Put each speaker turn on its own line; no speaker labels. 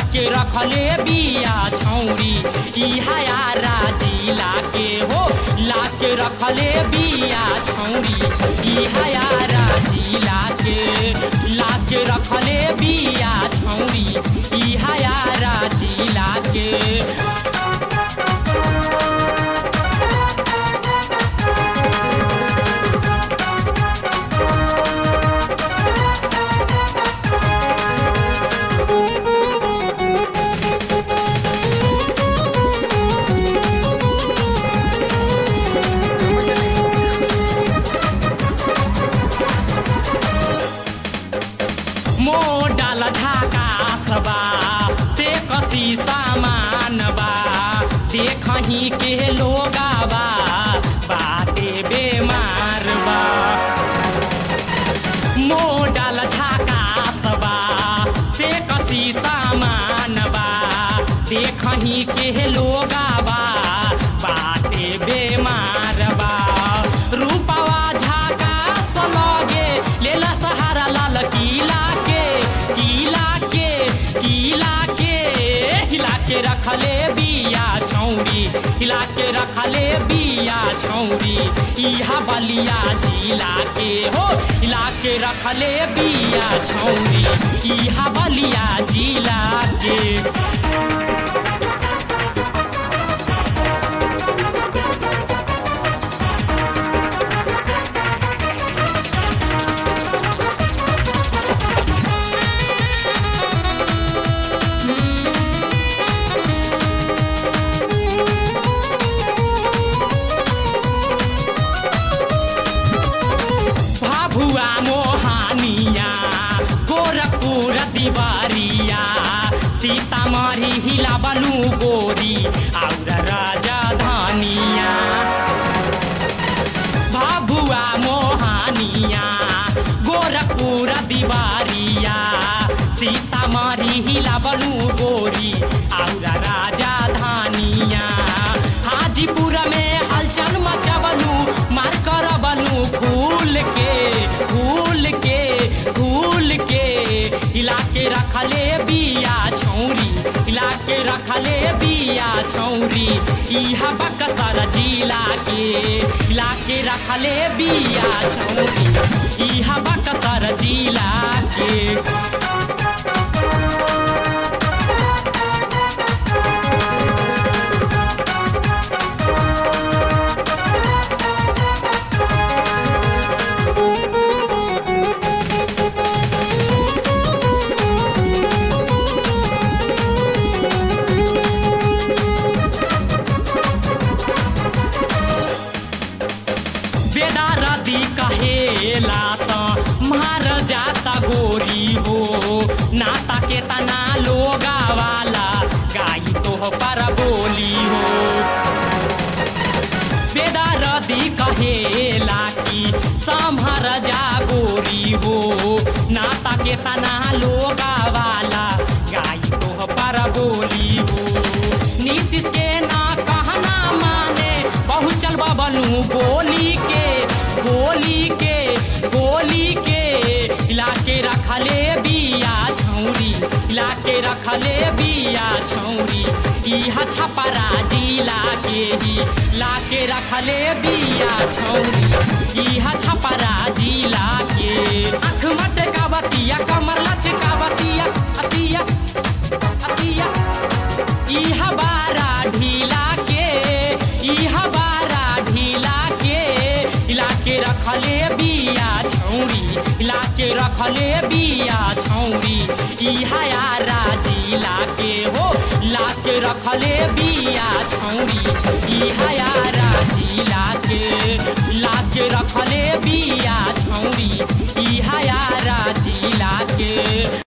के रखले बिया छौरी इहा यारा जिला के हो ला के रखले बिया छौरी इहा यारा जिला के ला के रखले बिया छौरी इहा यारा जिला के मोडाल झाकासबा से कसी सामान बा देखही के लोगाबा बाते बेमार बा मोडाल झाकासबा से कसी सामान बा देखही के लोगाबा बाते बेमार बा रूपवा झाकास लगे लेला सहारा लाल किला के किला के किला के हिला के रखले बिया छौरी हिला के रखले बिया छौरी इहा बलिया जिला के हो हिला के रखले बिया छौरी इहा बलिया जिला के भाभुआ मोहानिया गोरखपुर दिवारिया सीतामढ़ी हिला बलू गोरी और राजधानिया भाभुआ मोहानिया गोरखपुर दिवारिया सीतामढ़ी हिला बलू गोरी और राजधानिया हाजीपुर में हलचल मचबलू मार कर बनू फूल के फूल के फूल के हिला के रखले बिया छौरी हिला के रखले बिया छौरी इहा बक्सर जिला के हिला के रखले बिया छौरी इहा बक्सर जिला के बेदारदी कहेला स मार जाता गोरी हो नाता के तना लोगा वाला गाई तो पर बोली हो बेदारदी कहेला कि संभर जा गोरी हो नाता के तना लोगा वाला गाई तो पर बोली हो नीतीश के ना कहना माने पहुँचल बबलू गोली के गोली के गोली के इलाके रखले बिया छौरी इलाके रखले बिया छौरी इहा छपरा जिला के ही लाके रखले बिया छौरी इहा छपरा जिला के आँख मटकावतिया कमर लचकावतिया अतिया अतिया इहा बारा ढीला के इहा बारा ढीला के इलाके रखले बिया छौरी इलाके रखले बिया छौरी इहा यारा जिला के हो लाके रखले बिया छौरी इहा यारा जिला के लाके रखले बिया छौरी इहा यारा जिला के